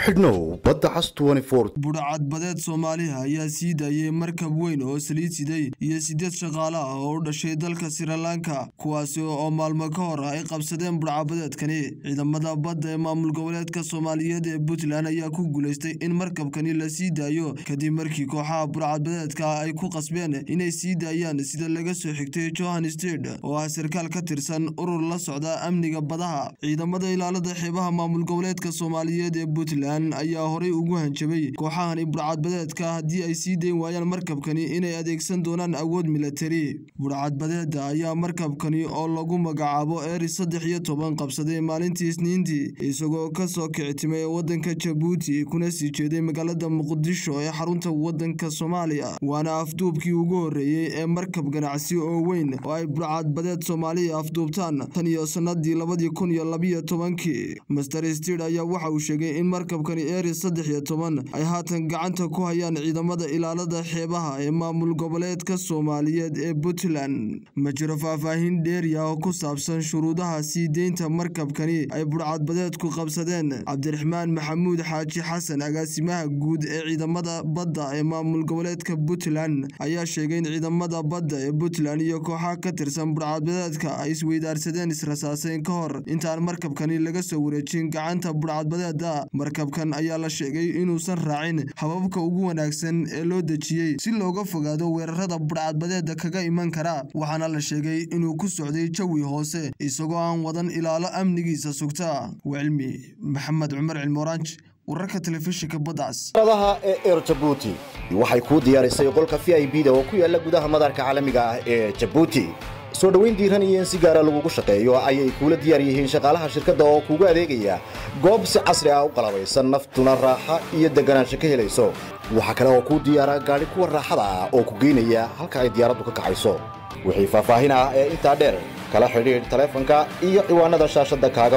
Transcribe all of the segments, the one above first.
xidhnow badda cas budhcadbadeed soomaaliha ayaa sii daayay markab weyn oo saliid siday iyo sideed shaqaale ah oo u dhashay dalka srilanka kuwaasi oo maalmo ka hor ay qabsadeen budhcabadeedkani ciidamada badda ee maamul goboleedka soomaaliyeed ee puntland ayaa ku guulaystay in markabkani la sii daayo kadib markii kooxaha budhcadbadeedka ay ku qasbeen inay sii daayaan sida laga soo xigtay johan stede oo ah sarkaal ka tirsan urur la socda amniga badaha ciidamada ilaalada xeebaha maamul goboleedka soomaaliyeed ee puntland ayaa horay ugu hanjabay kooxahani budhcadbadeedka haddii ay sii dayn waayaan markabkani inay adeegsan doonaan awood milatari budhcadbadeeda ayaa markabkani oo lagu magacaabo eri saddex iyo toban qabsaday maalintii isniintii isagoo kasoo kictimay wadanka jabuuti kuna sii jeeday magaalada muqdisho ee xarunta wadanka soomaaliya waana afduubkii ugu horreeyey ee markab ganacsi oo weyn oo ay budhcadbadeed soomaaliya afduubtaan tan iyo sanadii labadii kun iyo labiyo tobankii master stid ayaa waxa uu sheegay in markabkani eri saddex iyo toban ay haatan gacanta ku hayaan ciidamada ilaalada xeebaha ee maamul goboleedka soomaaliyeed ee puntland ma jiro faahfaahin dheeriya oo ku saabsan shuruudaha sii deynta markabkani ay budhcadbadeedku qabsadeen cabdiraxmaan maxamuud xaaji xasan agaasimaha guud ee ciidamada badda ee maamul goboleedka puntland ayaa sheegay in ciidamada badda ee puntland iyo kooxaha ka tirsan budhcadbadeedka ay isweydaarsadeen israsaaseyn ka hor intaan markabkani laga soo wareejin gacanta budhcadbadeeda markabkan ayaa la sheegay inuusan raacin hababka ugu wanaagsan ee loo dejiyey si looga fogaado weerarada budhcadbadeeda kaga iman kara waxaana la sheegay inuu ku socday jawi hoose isagoo aan wadan ilaalo amnigiisa sugta wacilmi maxamed cumar cilmooraanj wararka telefishinka badcas adaha ee eer jabuuti waxay kuu diyaarisay qolka v i b da oo ku yaala gudaha madarka caalamiga ah ee jabuuti soo dhoweyn diiran iyo in si gaara lagugu shaqeeyo ayay kuula diyaar yihiin shaqaalaha shirkadda oo kuugu adeegaya goob si casri ah u qalabaysan naftuna raaxa iyo deganaansho ka helayso waxaa kale oo kuu diyaara gaadhi kuwa raaxada ah oo ku geynaya halka ay diyaaraddu ka kacayso wixii faahfaahin ah ee intaa dheer kala xidhiidh taleefanka iyo ciwaanada shaashadda kaaga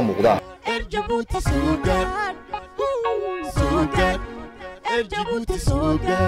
muuqda